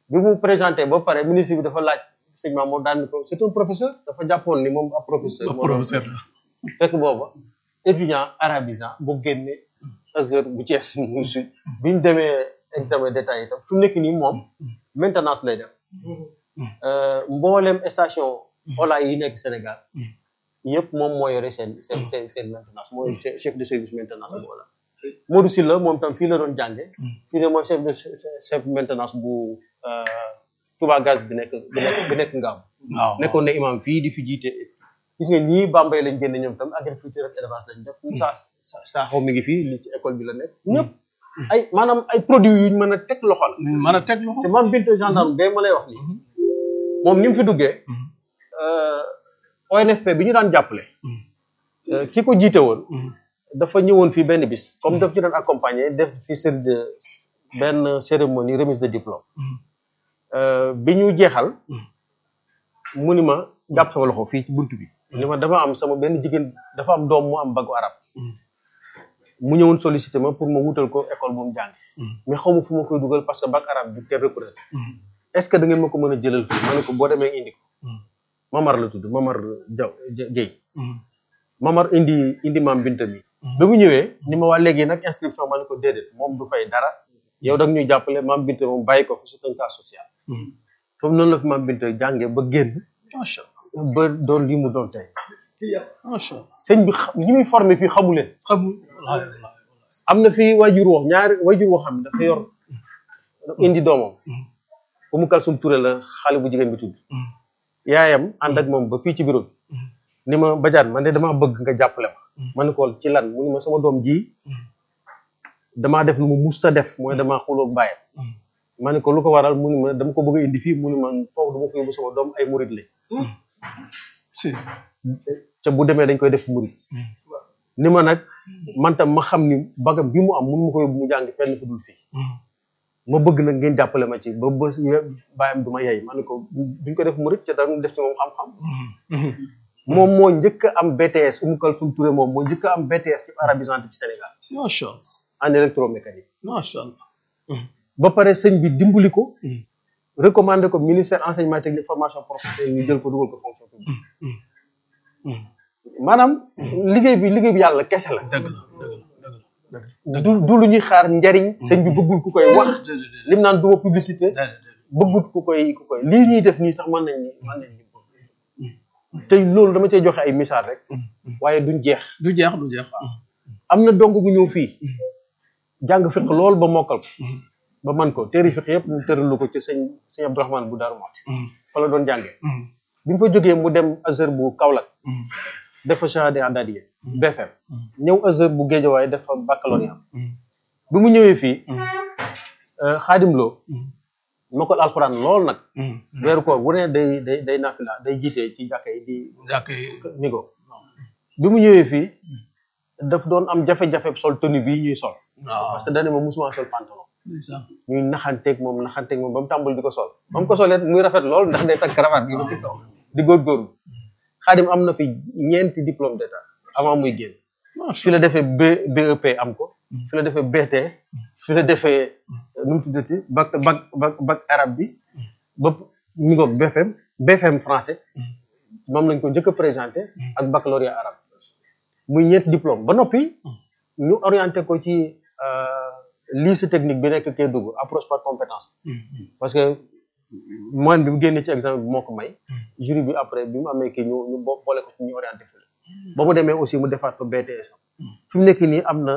bi mu présenté ba pare ministre bi dafa laaj sëñ Mamour daan ni ko c'est un professeur dafa jàppoon ni moom ab professeur moo doon professeur la fekk booba étudiant arabisant bu génne Azhar bu Thiès mu sud bi ñu demee examen d'état itam fi mu nekk nii moom maintenance lay def Euh, mboolem station Ola yi nekk Sénégal yëpp moom moo yore seen seen seen seen maintenance mooy che- chef de service maintenance bu Ola Modou Sylla moom tam fii la doon jànge fii ne mooy chef de chef maintenance bu euh, Touba Gaz bi nekk bi nekk bi nekk Ngaabu waaw nekkoon na imam fii di fi jiite gis nga ñii Bambey lañ génne ñoom tam agriculture ak élevage lañ def saa saa saaxaw mi ngi fii li ci école bi la nekk ñëpp ay maanaam ay produits yuñ mën a teg loxo la mën a teg loxo te maam Binta gendarme bee ma lay wax nii moom ni mu fi duggee euh, ONFP bi ñu daan jàppale euh, ki ko jiite woon dafa ñëwoon fii benn bis comme daf ci doon accompagner def fi série de benn cérémonie remise de diplôme Euh, bi ñu jeexal mu ni ma jàpp sama loxo fii ci buntu bi ni ma dafa am sama benn jigéen dafa am doom mu am bagu arab mu ñëwoon sollicité ma pour ma wutal ko école bu mu jàng mais xaw ma fu ma koy dugal parce que bac arabe bi kenn reconnaître est-ce que da ngeen ma ko mën a jëlal fii ma ne ko boo demee indi ko Mamar la tudd Mamar Jaw Guèye Mamar indi indi maam Binta mi ba mu ñëwee ni ma waa léegi nag inscription ma ne ko déedéet moom du fay dara yow da nga ñuy jàppale maam Binta moom bàyyi ko fi c'est un cas social foofu noonu la fi maam Binta jàngee ba génn macha ba doon li mu doon tey allah macha allah sëñ bi xa- ñi muy formé fii xamu leen xamul wallaahi wallaahi am na fii wajur woo ñaari wajur woo xam ne dafa yor indi doomam Umu Kalsum Touré la xale bu jigéen bi tudd yaayam ànd ak moom ba fii ci bureau bi ni ma bajaan man de damaa bëgg nga jàppale ma ma ne ko ci lan mu ni ma sama doom ji damaa def lu mu musta def mooy damaa xuloog bàyyam ma ne ko lu ko waral mu ni ma dama ko bëgg a indi fii mu ni ma foofu dama ko yóbbu sama doom ay murit lañ si te bu demee dañ koy def murit ni ma nag man tam ma xam ni bagam bi mu am mun ma ko yóbbu mu jàng fenn fu dul fii ma bëgg nag ngeen jàppale ma ci ba ba bàyyam du ma yey ma ne ko duñ ko def murit te dara def ci moom xam-xam moom moo njëkk a am BTS Oumou Kalsoum Touré moom moo njëkk a am BTS ci arabisant ci Sénégal macha allah en électromécanique macha allah ba pare sëñ bi dimbali ko recommandé ko ministère enseignement technique formation professionnelle ñu jël ko dugal ko fonction publique maanaam liggéey bi liggéey bi yàlla kese la dëgg la dëgg la dëgg la du du lu ñuy xaar njariñ sëñ bi bëggul ku koy wax lim naan duma publicité bëggut ku koy ku koy lii ñuy def nii sax mën nañ ni mën nañ ni te loolu dama cay joxe ay misaal rek waaye duñ jeex du jeex du jeex am na dong bu ñëw fii jàng fiq lool ba mokkal ko ba man ko téeri fiq yëpp mu tëralu ko ci sëñ sëñ Abdourahmane bu Daaru Muxti fa la doon jàngee bi mu fa jógee mu dem Azhar bu Kaolack def fa shahada adadiya BFM ñëw Azhar bu Géejawaay def fa baccalauréat bi mu ñëwee fii xaadim loo mokkal alxuraan lool nag weeru koor bu ne day day day nafila day jiitee ci jàkka yi di jàkk ni ko bi mu ñëwee fii daf doon am jafe-jafe sol tenue bii ñuy sol waaw parce que dane ma musuma sol pantalon ndeysaan ñuy naxanteeg moom naxanteeg moom ba mu tàmbali di ko sol ba mu ko solee muy rafet lool ndax day takk cravate bi ba ci kaw di góorgóorlu xaadim am na fi ñeenti diplôme d'état avant muy génn fi la defee B BEP am ko fi la defee BT fi la defee nu mu tuddati bac bac bac bac arabe bi ba mi ngoog BFM BFM français moom lañ ko njëkk a présenté ak baccalauréat arabe muy ñeenti diplôme ba noppi ñu orienté ko ci lycée technique bi nekk Kédougou approche par compétence parce que moyenne bi mu génnee ci examen bi moo ko may jury bi après bi mu amee kii ñu ñu bo- boole ko ci ñu orienté fi ba mu demee aussi mu defaat ko BTS fi mu nekk nii am na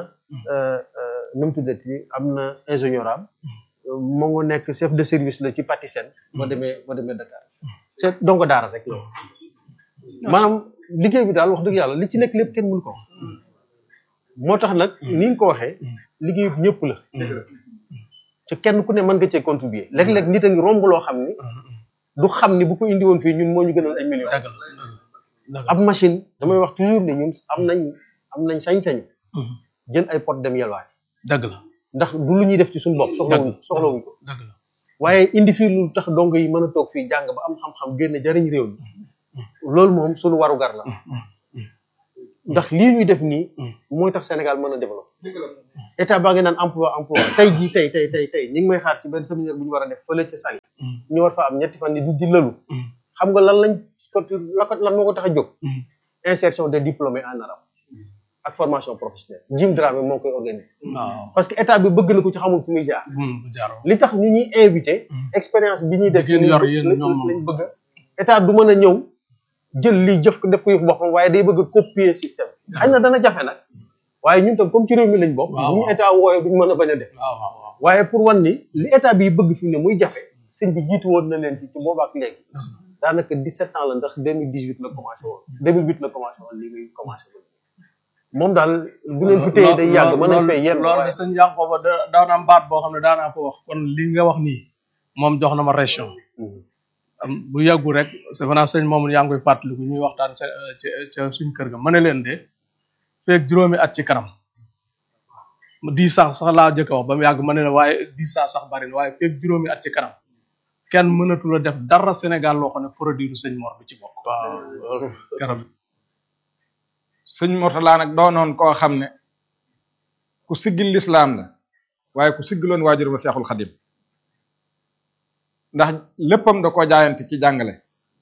nu mu tuddati am na ingénieur am moo nga nekk chef de service la ci Patisen ba demee ba demee Dakar c'est donc daara rek loolu maanaam liggéey bi daal wax dëgg yàlla li ci nekk lépp kenn mënu ko wax moo tax nag ni nga ko waxee liggéey bi ñëpp la te kenn ku ne mën nga cee contribuer léeg-léeg nit a ngi romb loo xam ni du xam ni bu ko indi woon fii ñun moo ñu gënal ay millions dëgg la dëgg ab machine damay wax toujours ni ñun am nañ am nañ sañ-sañ jël ay pot dem yelwaay dëgg la ndax du lu ñuy def ci suñu bopp soxlawuñ soxlawuñ ko dëgg la waaye indi fii lu tax dong yi mën a toog fii jàng ba am xam-xam génn jariñ réew mi loolu moom suñu warugar la ndax lii ñuy def nii mooy tax Sénégal mën a développer état baa ngi naan emploi emploi tey jii tey tey tey tey ñu ngi may xaar ci benn séminaire bu ñu war a def fële ci Saly ñu war fa am ñetti fan ni di di lëlu xam nga lan lañ ko la ko lan moo ko tax a jóg insertion des diplômés en arabe ak formation professionnelle Jim Dramé moo koy organiser waaw parce que état bi bëgg na ko ci xamul fu muy jaar bu jaaroo li tax ñu ñuy invité expérience bi ñuy def Ngeen yor yéen lañ ñoom moom. lañ bëgg état du mën a ñëw jël lii jëf ko def ko yëfu boppam waaye day bëgg a copier système xëy na dana jafe nag waaye ñun tam comme ci réew mi lañ bokk Waaw, bu ñu waaw. état wooyee duñ mën a bañ a def waaw waaw waaw waaye pour wan ni li état bi bëgg fi mu ne muy jafe sëñ bi jiitu woon na leen ci ci boobu ak léegi daanaka 17 ans la ndax 2018 la commencé woon 2008 la commencé woon lii muy commencé woon moom daal bu leen fi téye day yàgg mën nañ fee yenn loolu waaye de sëñ Yankoba da daana am baat boo xam ne daanaa ko wax kon li nga wax nii moom jox na ma région am bu yàggu rek c'est vrai sëñ moom yaa ngi koy fàttaliku ñuy waxtaan sa ci ca suñ kër ga ma ne leen de feeg juróomi at ci kanam di sax sax laa jëkk a wax ba mu yàgg ma ne la waaye di sax sax bari na waaye feeg juróomi at ci kanam kenn mënatu la def dara Sénégal loo xam ne produit du sëñ Mor du ci bokk waaw loolu garab sëñ Mourtala nag doonoon koo xam ne ku siggil lislaam la waaye ku siggiloon waajur ba Seexul Xadim ndax léppam da koo jaayante ci jàngale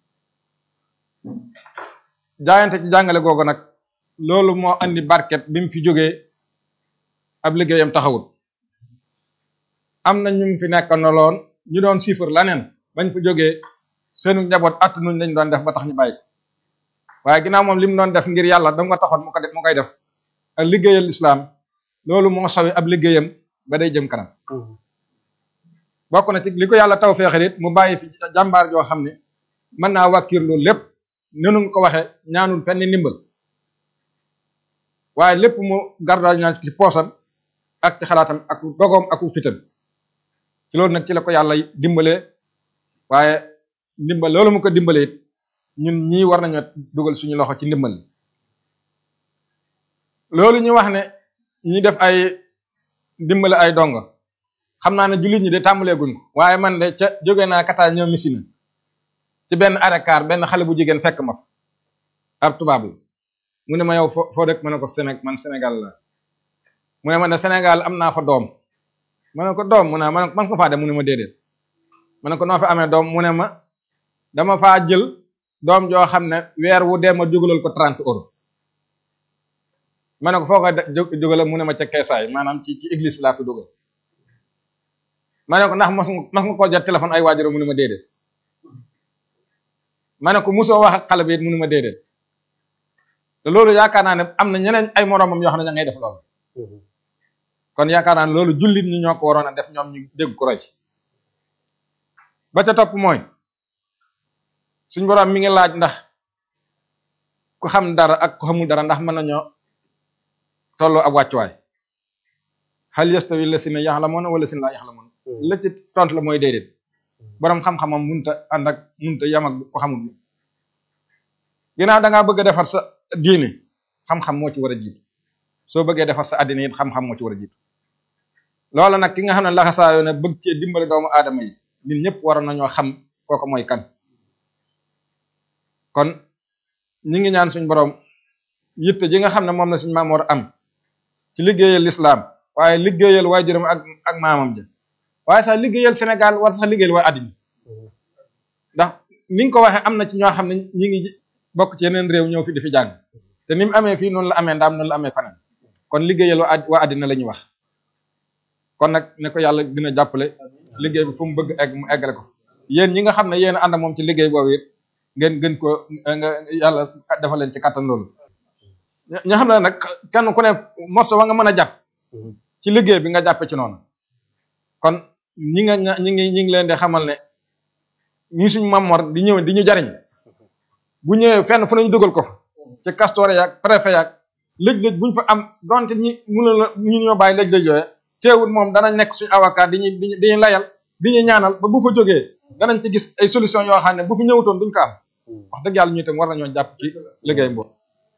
jaayante ci jàngale googu nag loolu moo andi barket bi mu fi jógee ab liggéeyam taxawut am na ñu fi nekk noloon ñu doon siifar laneen bañ fa jógee seenu njaboot att nuñ lañ doon def ba tax ñu bàyyi ko waaye ginnaaw moom li mu doon def ngir yàlla da nga taxoon mu ko def mu koy def ak liggéeyal lislaam loolu moo sawi ab liggéeyam ba day jëm kanam bokk na ci li ko yàlla taw feexal it mu bàyyi fi jàmbaar joo xam ne mën naa wàkkiir loolu lépp nenu nga ko waxe ñaanul fenn ndimbal waaye lépp mu gardaaj ñaan ci poosam ak ci xalaatam ak dogoom ak fitam ci loolu nag ci la ko yàlla dimbalee waaye ndimbal loolu mu ko dimbalee it ñun ñii war nañoo dugal suñu loxo ci ndimbal li loolu ñu wax ne ñi def ay dimbale ay dongo xam naa ne jullit ñi de tàmbalee guñ ko waaye man de ca jóge naa Qatar ñëw Missina ci benn arekaar benn xale bu jigéen fekk ma fa ab tubaab la mu ne ma yow foo foo dëkk ma ne ko Séné man Sénégal la mu ne ma ne Sénégal am naa fa doom ma ne ko doom mu ne ma ne man ko faa dem mu ne ma déedéet ma ne ko noo fi amee doom mu ne ma dama faa jël doom joo xam ne weer wu dee ma jógalal ko 30 euros ma ne ko foo ko jógalal mu ne ma ca keesaay maanaam ci ci église bi laa ko dugal ma ne ko ndax mas nga mas nga koo jot téléphone ay waajur mu ne ma déedéet ma ne ko musoo wax ak xale bi it mu ne ma déedéet te loolu yaakaar naa ne am na ñeneen ay moromam yoo xam ne ña ngay def loolu kon yaakaar naa ne loolu jullit ñi ñoo ko waroon a def ñoom ñu dégg ko roy ba ca topp mooy suñ borom mi ngi laaj ndax ku xam dara ak ku xamul dara ndax mën nañoo tolloo ab wàccuwaay hal yastawi lasina yaxlamuuna wala lasina laa yaxlamuuna la ci tontu la mooy déedéet borom xam-xamam munta ànd ak munta yam ak ko xamul ginnaaw da ngaa bëgg a defar sa diine xam-xam moo ci war a jiitu soo bëggee defar sa àddina it xam-xam moo ci war a jiitu loola nag ki nga xam ne laxasaayoo ne bëgg cee dimbale doomu aadama yi ñun ñëpp waroon nañoo xam kooku mooy kan kon ñi ngi ñaan suñ borom yitte ji nga xam ne moom la suñ maam war am ci liggéeyal lislaam waaye liggéeyal waajuram ak ak maamam ja waaye sax liggéeyal Sénégal war sax liggéeyal waa àddina ndax ni nga ko waxee am na ci ñoo xam ne ñi ngi bokk ci yeneen réew ñëw fi di fi jàng te ni mu amee fii noonu la amee ndaam noonu la amee faneen kon liggéeyal waa waa àddina la ñuy wax kon nag ne ko yàlla gën a jàppale liggéey bi fu mu bëgg egg mu eggale ko yéen ñi nga xam ne yéen a ànd moom ci liggéey boobu it ngeen gën ko nga yàlla defal leen ci kattan loolu ña xam ne nag kenn ku ne morso wa nga mën a jàpp ci liggéey bi nga jàppe ci noonu kon ñi nga ñi ngi ñi ngi leen di xamal ne ñi suñu mamor di ñëw di ñu jariñ bu ñëwee fenn fu nañu dugal ko fa ci castoore yaag préfet yaag lëj-lëj buñ fa am donte ñi mënu la ñu ñoo bàyyi lëj-lëj yooye teewul moom danañ nekk suñu avocat di ñu di ñu layal di ñu ñaanal ba bu fa jógee danañ ci gis ay solution yoo xam ne bu fi ñëwutoon duñ ko am wax dëgg yàlla ñu itam war nañoo jàpp ci liggéey boobu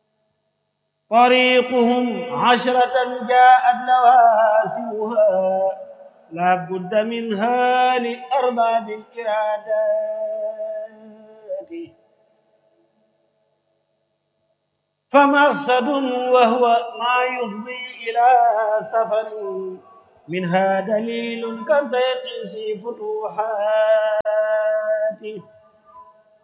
طريقهم عشرة جاءت لوازمها لا بد منها لأرباب الإرادات فمقصد وهو ما يفضي إلى سفر منها دليل كالزيت في فتوحات